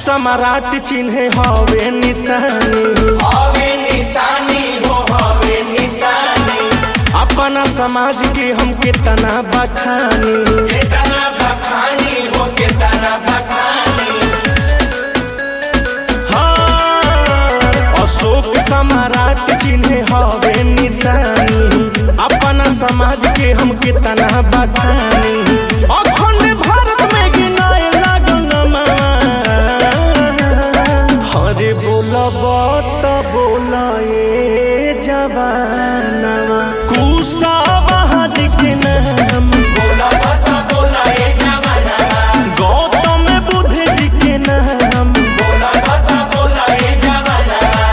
सम्राट चिन्हे हवे निशानी हवे निशानी हो हवे निशानी अपना समाज के हम कितना बखानी केतना बखानी हो केतना बखानी हाँ, अशोक सम्राट चिन्हे हवे निशानी अपना समाज के हम कितना बखानी अखंड भारत में गिनाए लागल नमवा। हरे बोलब त बोलाए जवानवा कुशावाहा जी के नाम बोला बता बोला ए जवाना गौतम बुद्ध जी के नाम बोला बता बोला ए जवाना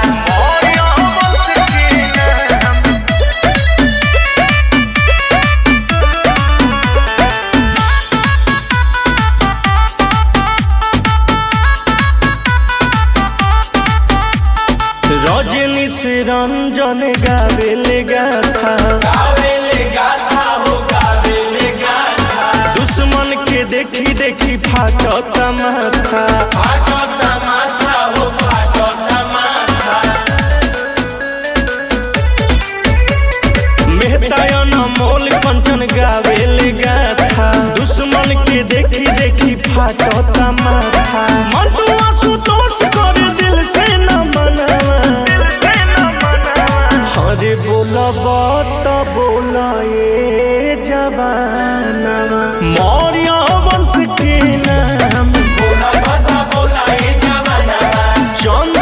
रजनी से रंजन गावेले गाथा गावेले गाथा हो गावेले गाथा दुश्मन के देखी देखी फाटत माथा फाटो तमाथा हो फाटो तमाथा मेहतायन मोल कंचन गावेले गाथा दुश्मन के देखी देखी फाटत माथा मंटुआ सुतोष कर दिल से न मनवा हरे बोलब त बोलाए जवानवा मौर्य वंश के नाम बोला बता बोला ए जवाना चंद्र